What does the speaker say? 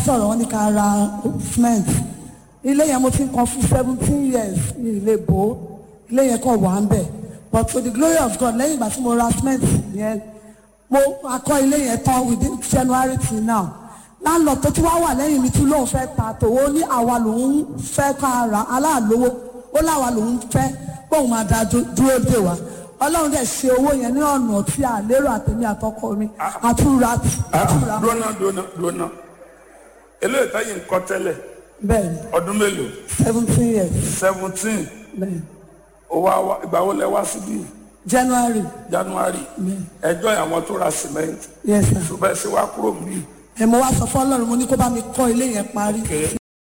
sọ̀rọ̀ wọn ní ká ra cement ilé yẹn mo ti ń kan fún seventeen years ní ilé bò ó ilé yẹn kàn wà ń bẹ̀ but to the glory of God lẹ́yìn ìgbà tí mo ra cement yẹn mo akọ́ ilé yẹn tán within January till now láńlọ tó tún wá wà lẹ́yìn mi tún lóun fẹ́ ta tòwó ní àwa lòun fẹ́ ká ra aláàlówó ó láwa lòun fẹ́ bóun máa da dú- dúró dè wá ọlọ́run dẹ̀ ṣe owó yẹn ní ọ̀nà tí a lérò àtẹ̀mí àtọkọ mi àtúra àtúra dúnà dúnà dúnà eléyìí táyì ń kọ́ tẹ́lẹ̀ bẹ́ẹ̀ ni ọdún mélòó seventeen years seventeen bẹ́ẹ̀ ni owó àwa ìgbà wo lẹ wá síbí January January ẹjọ́ àwọn tó ra cement yes sir ṣùgbọ́n ẹ ṣe wá kúrò níbí ẹ̀ mo wá sọ fún ọlọ́run mo ní kó bá mi kọ́ ilé yẹn parí